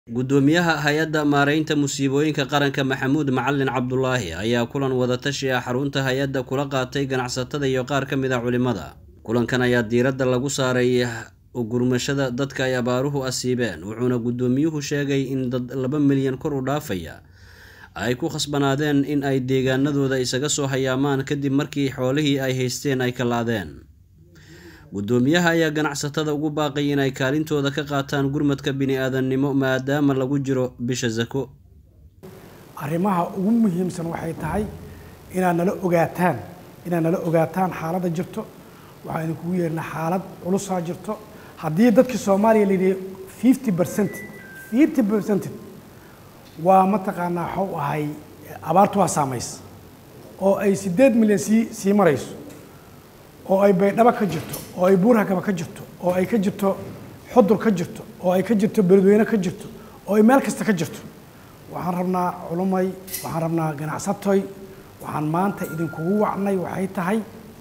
Guddoomiyaha Hay'adda Maareynta Musiibooyinka Qaranka Maxamuud Macalin Cabdulaahi ayaa kulan wada-tashi ah xarunta hay'adda kula qaatay ganacsatada iyo qaar ka mid ah culimada. Kulankan ayaa diiradda lagu saaray u gurmashada dadka ay abaaruhu asiibeen, wuxuuna guddoomiyuhu sheegay in dad laba milyan kor u dhaafaya ay ku khasbanaadeen in ay deegaanadooda isaga soo hayaamaan kadib markii xoolihii ay haysteen ay kalaadeen. Guddoomiyaha ayaa ganacsatada ugu baaqay in ay kaalintooda ka qaataan gurmadka bini'aadanimo maadaama lagu jiro bisha Sako. arrimaha ugu muhiimsan waxay tahay inaad nala ogaataan inaad nala ogaataan xaaladda jirto waxaan idinkugu yeernaa xaalad culusaa jirto haddii dadka soomaaliya la yidhi fifty percent fifty percent waa mataqaanaa waxau ahay abaartu waa saamaysa oo ay siddeed milyan sii sii marayso oo ay baydhabo ka jirto oo ay buurhakaba ka jirto oo ay ka jirto xudur ka jirto oo ay ka jirto beledweyne ka jirto oo ay meel kasta ka jirto waxaan rabnaa culumay waxaan rabnaa ganacsatoy waxaan maanta idinkugu wacnay waxay tahay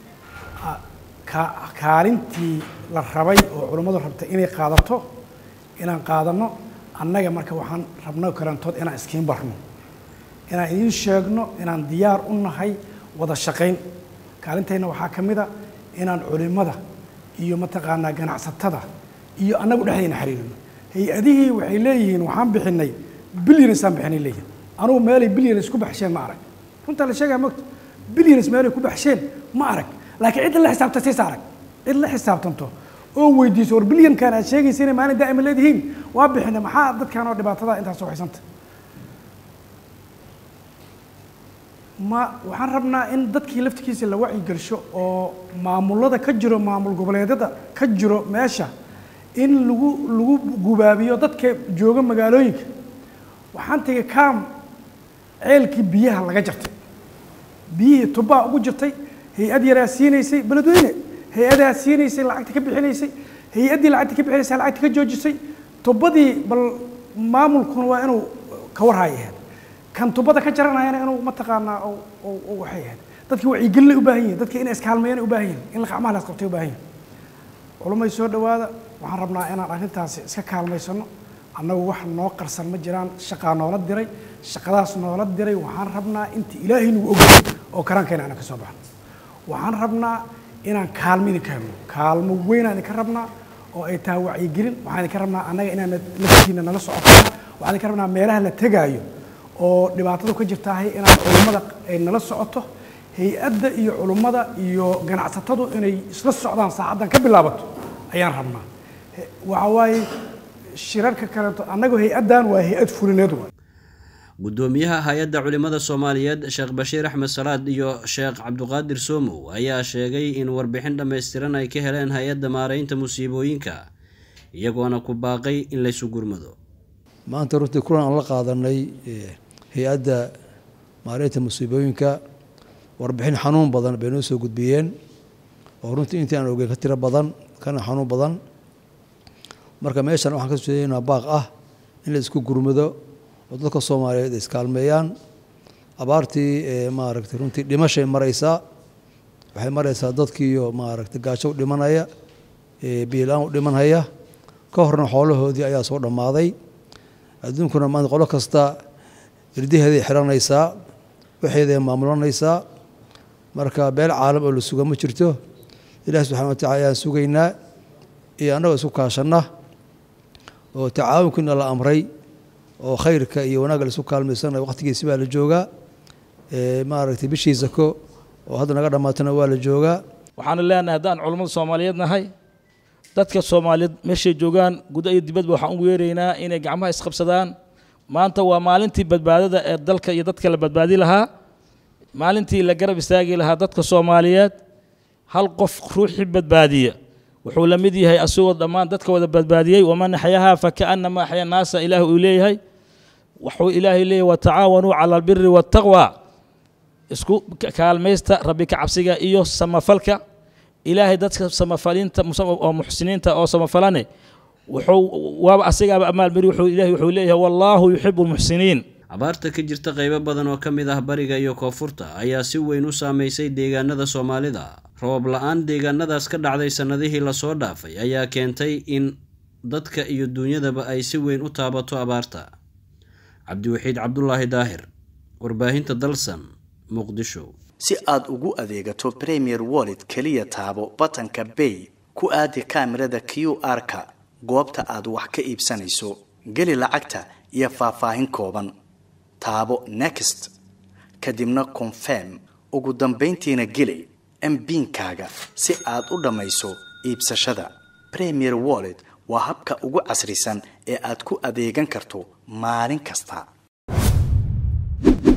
kaalintii la rabay oo culummadu rabtay inay qaadato inaan qaadano annaga marka waxaan rabno karantood inaan iskiin barno inaan idiin sheegno inaan diyaar u nahay wada shaqayn kaalintayna waxaa ka mid a inaan culimada iyo mataqaanaa ganacsatada iyo annagu dhexdayna xiriirino hay-adihii waxay leeyihiin waxaan bixinay bilyansaan bixinay leeyihin anugu meelay bilyans ku baxsheen ma arag runtaa la sheegaya mogta bilyans meelay ku baxsheen ma arag laakiin cidda la xisaabta siisa arag cid la xisaabtanto oo weydiiso war bilyankan aad sheegaysa inay maalin daa'ima leedihiin waa bixinay maxaa dadkan oo dhibaatada intaas soo haysanta ma waxaan rabnaa in dadkii laftigiisa la wacyigelsho oo maamulada ka jiro maamul goboleedyada ka jiro meesha in lagu lagu gubaabiyo dadka jooga magaalooyinka waxaan tegay kaam ceelkii biyaha laga jartay biyihii tubbaa ugu jirtay hay-ad yaraa siinaysay beledweyne hay-adaa siinaysay lacagta ka bixinaysay hay-addii lacagta ka bixinaysay lacagta ka joojisay tubbadii bal maamulkuna waa inuu ka warhaay ahayd kan tubada ka jaranayana inuu mataqaanaa waxay ahayd dadki wacyigelinay u baahan yihin dadki inay iskaalmeeyana u baahan yihin in gacmaha las qabtay u baahan yihin culumay soo dhawaada waxaan rabnaa inaan arrintaasi iska kaalmaysano annagu wax noo qarsan ma jiraan shaqaa noola diray shaqadaas noola diray waxaan rabnaa inta ilaahay nagu ogay oo karaankayna aanan ka soo baxno waxaan rabnaa inaan kaalmo idinka helno kaalmo weynaan idinka rabnaa oo ay tahay wacyigelin waxaan idinka rabnaa annaga inaan laftiina nala socotaan waxaan idinka rabnaa meelaha la tegaayo oo dhibaatadu ka jirtaahay inaan culummada ay nala socoto hay-adda iyo culummada iyo ganacsatadu inay isla socdaan saacaddan ka bilaabato ayaan rabnaa waxa waaye shirarka kaleeto annagu hay-addan waa hay-ad fulineed waay guddoomiyaha hay-adda culimada soomaaliyeed sheekh bashiir axmed salaad iyo sheekh cabduqaadir soomow ayaa sheegay in warbixin dhammaystiran ay ka heleen hay-adda maareynta musiibooyinka iyagoona ku baaqay in laysu gurmado maanta runtii kulan aan la qaadanay hay-adda maareynta musiibooyinka warbixin xanuun badan bay noo soo gudbiyeen oo runtii intii aan ogeyn ka tiro badan kana xanuun badan marka meeshan waxaan ka soo jeedaynaa baaq ah in la isku gurmado oo dadka soomaaliyeed ay iskaalmeeyaan abaartii maaragtay runtii dhimashay maraysaa waxay maraysaa dadkiiyo maaragtay gaajo u dhimanaya biilaan u dhimanhaya ka horna xoolahoodii ayaa soo dhammaaday adduunkuna maanta qolo kasta irdaheeday xiranaysaa waxeeday maamulanaysaa marka beel caalam oo la suga ma jirto ilahi subxana wa tacala ayaan sugaynaa iyo annagoo isku kaashanna oo tacaawunkiina la amray oo khayrka iyo wanaagga la isku kaalmaysana waqtigiisi baa la joogaa maaragtay bishii sako oo hadda naga dhammaatana waa la joogaa waxaanu leenahay haddaan culummada soomaaliyeed nahay dadka soomaaliyeed meeshay joogaan guda iyo dibadba waxaan u weeraynaa inay gacmaha isqabsadaan maanta waa maalintii badbaadada ee dalka iyo dadka la badbaadi lahaa maalintii la garab istaagi lahaa dadka soomaaliyeed hal qof ruuxii badbaadiya wuxuu la mid yahay asagoo dhammaan dadka wada badbaadiyey waman axyahaa fakaanama axya naasa ilaah uu leeyahay wuxuu ilaahay leeyahay watacaawanuu cala albiri waataqwa isku kaalmaysta rabbi ka cabsiga iyo samafalka ilaahay dadka samafaliinta oo muxsiniinta oo samafalane wuxuu waaba asigaaba amaalmari wuxuu ilaahay wuxuu leeyahay wallaahu yuxibu lmuxsiniin abaarta ka jirta qaybo badan oo ka mid ah bariga iyo koonfurta ayaa si weyn u saameysay deegaanada soomaalida roob la-aan deegaanadaas ka dhacday sannadihii lasoo dhaafay ayaa keentay in dadka iyo duunyadaba ay si weyn u taabato abaarta cabdiwaxiid cabdulaahi daahir warbaahinta dalsan muqdisho si aad ugu adeegato premier wallet keliya taabo batanka bay ku aadi kaamirada q r-ka goobta aad wax ka iibsanayso geli lacagta iyo faahfaahin kooban taabo next kadibna confirm ugu dambayntiina geli mbiinkaaga si aad u dhammayso iibsashada premier wallet waa habka ugu casrisan ee aad ku adeegan karto maalin kasta